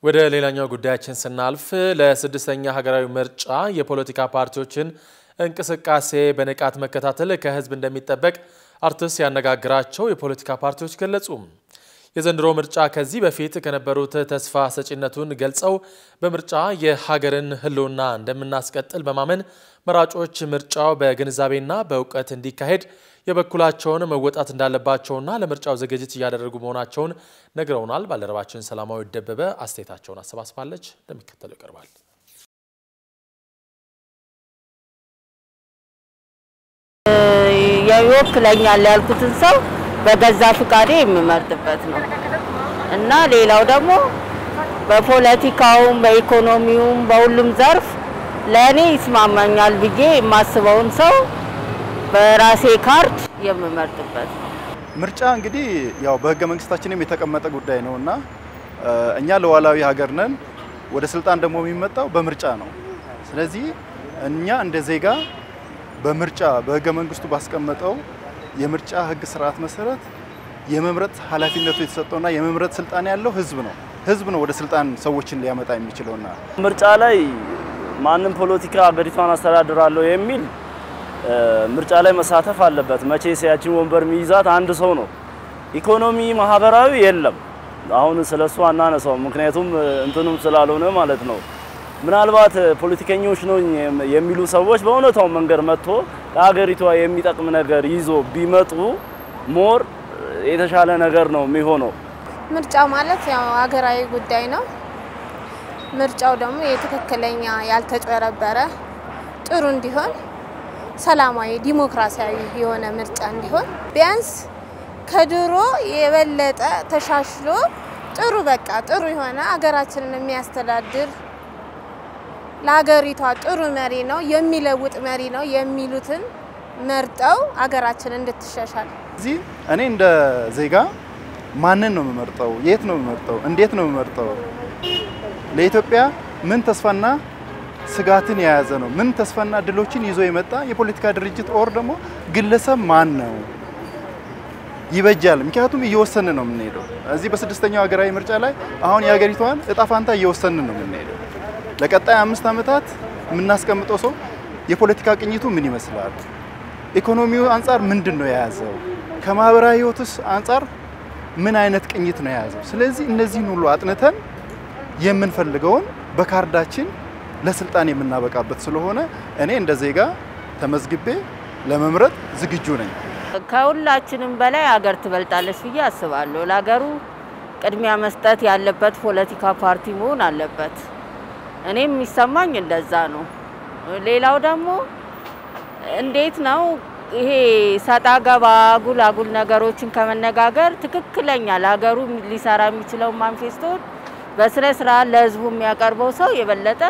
ወደ ሌላኛው ጉዳያችን ስናልፍ ለስድስተኛ ሀገራዊ ምርጫ የፖለቲካ ፓርቲዎችን እንቅስቃሴ በንቃት መከታተል ከሕዝብ እንደሚጠበቅ አርትስ ያነጋግራቸው የፖለቲካ ፓርቲዎች ገለጹ። የዘንድሮ ምርጫ ከዚህ በፊት ከነበሩት ተስፋ ሰጪነቱን ገልጸው በምርጫ የሀገርን ሕልውና እንደምናስቀጥል በማመን መራጮች ምርጫው በግንዛቤና በእውቀት እንዲካሄድ የበኩላቸውን መወጣት እንዳለባቸውና ለምርጫው ዝግጅት እያደረጉ መሆናቸውን ነግረውናል። ባልደረባችን ሰላማዊ ደበበ አስተያየታቸውን አሰባስባለች፣ እንደሚከተለው ይቀርባል። ይወክለኛል ያልኩትን ሰው በገዛ ፍቃዴ የምመርጥበት ነው እና ሌላው ደግሞ በፖለቲካውም በኢኮኖሚውም በሁሉም ዘርፍ ለእኔ ይስማማኛል ብዬ የማስበውን ሰው በራሴ ካርድ የምመርጥበት ነው። ምርጫ እንግዲህ ያው በህገ መንግስታችንም የተቀመጠ ጉዳይ ነው እና እኛ ሉዓላዊ ሀገር ነን። ወደ ስልጣን ደግሞ የሚመጣው በምርጫ ነው። ስለዚህ እኛ እንደ ዜጋ በምርጫ በህገ መንግስቱ ባስቀመጠው የምርጫ ህግ ስርዓት መሰረት የመምረጥ ኃላፊነቱ የተሰጠውና የመምረጥ ስልጣን ያለው ህዝብ ነው። ህዝብ ነው ወደ ስልጣን ሰዎችን ሊያመጣ የሚችለውና ምርጫ ላይ ማንም ፖለቲካ ሀገሪቷን አስተዳድራለሁ የሚል ምርጫ ላይ መሳተፍ አለበት። መቼ ሲያችን ወንበር የሚይዛት አንድ ሰው ነው። ኢኮኖሚ፣ ማህበራዊ የለም። አሁን ስለሱ አናነሳው፣ ምክንያቱም እንትኑም ስላልሆነ ማለት ነው። ምናልባት ፖለቲከኞች ነው የሚሉ ሰዎች በእውነታው መንገድ መጥቶ ለሀገሪቷ የሚጠቅም ነገር ይዞ ቢመጡ ሞር የተሻለ ነገር ነው የሚሆነው። ምርጫ ማለት ያው ሀገራዊ ጉዳይ ነው። ምርጫው ደግሞ የትክክለኛ ያልተጭበረበረ ጥሩ እንዲሆን ሰላማዊ ዲሞክራሲያዊ የሆነ ምርጫ እንዲሆን ቢያንስ ከድሮ የበለጠ ተሻሽሎ ጥሩ በቃ ጥሩ የሆነ ሀገራችንን የሚያስተዳድር ለሀገሪቷ ጥሩ መሪ ነው የሚለውጥ መሪ ነው የሚሉትን መርጠው ሀገራችን እንድትሻሻል እዚህ እኔ እንደ ዜጋ ማንን ነው የምመርጠው? የት ነው የምመርጠው? እንዴት ነው የምመርጠው? ለኢትዮጵያ ምን ተስፋና ስጋትን የያዘ ነው? ምን ተስፋና ድሎችን ይዞ የመጣ የፖለቲካ ድርጅት ኦር ደግሞ ግለሰብ ማን ነው ይበጃል? ምክንያቱም እየወሰንን ነው የምንሄደው። እዚህ በስድስተኛው ሀገራዊ ምርጫ ላይ አሁን የሀገሪቷን እጣ ፋንታ እየወሰንን ነው የምንሄደው። ለቀጣይ አምስት ዓመታት የምናስቀምጠው ሰው የፖለቲካ ቅኝቱ ምን ይመስላል? ኢኮኖሚው አንጻር ምንድን ነው የያዘው? ከማህበራዊ ህይወትስ አንጻር ምን አይነት ቅኝት ነው የያዘው? ስለዚህ እነዚህን ሁሉ አጥንተን የምንፈልገውን በካርዳችን ለስልጣን የምናበቃበት ስለሆነ እኔ እንደ ዜጋ ተመዝግቤ ለመምረጥ ዝግጁ ነኝ። ከሁላችንም በላይ ሀገር ትበልጣለች ብዬ አስባለሁ። ለሀገሩ ቅድሚያ መስጠት ያለበት ፖለቲካ ፓርቲ መሆን አለበት። እኔም የሚሰማኝ እንደዛ ነው። ሌላው ደግሞ እንዴት ነው ይሄ ሰጣ ገባ አጉል አጉል ነገሮችን ከመነጋገር ትክክለኛ ለሀገሩ ሊሰራ የሚችለው ማንፌስቶን በስነ ስርዓት ለህዝቡ የሚያቀርበው ሰው የበለጠ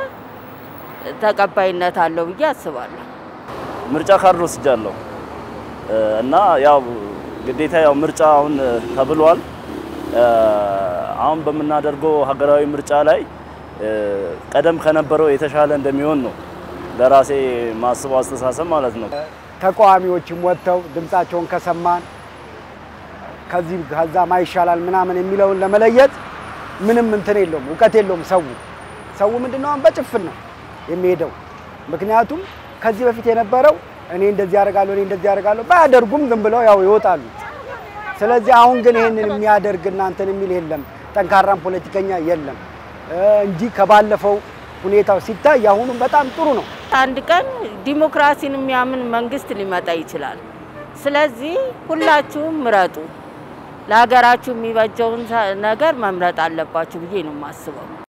ተቀባይነት አለው ብዬ አስባለሁ። ምርጫ ካርድ ወስጃለሁ እና ያው ግዴታ ያው ምርጫ አሁን ተብሏል። አሁን በምናደርገው ሀገራዊ ምርጫ ላይ ቀደም ከነበረው የተሻለ እንደሚሆን ነው ለራሴ ማስበው አስተሳሰብ ማለት ነው። ተቃዋሚዎችም ወጥተው ድምፃቸውን ከሰማን ከዚህ ከዛ ማይሻላል ምናምን የሚለውን ለመለየት ምንም እንትን የለውም፣ እውቀት የለውም። ሰው ሰው ምንድነው አሁን በጭፍን ነው የሚሄደው። ምክንያቱም ከዚህ በፊት የነበረው እኔ እንደዚህ ያደርጋለሁ እኔ እንደዚህ ያደርጋለሁ ባያደርጉም ዝም ብለው ያው ይወጣሉ። ስለዚህ አሁን ግን ይሄንን የሚያደርግ እናንተን የሚል የለም፣ ጠንካራም ፖለቲከኛ የለም እንጂ ከባለፈው ሁኔታው ሲታይ አሁኑ በጣም ጥሩ ነው። አንድ ቀን ዲሞክራሲን የሚያምን መንግስት ሊመጣ ይችላል። ስለዚህ ሁላችሁም ምረጡ። ለሀገራችሁ የሚበጀውን ነገር መምረጥ አለባችሁ ብዬ ነው የማስበው።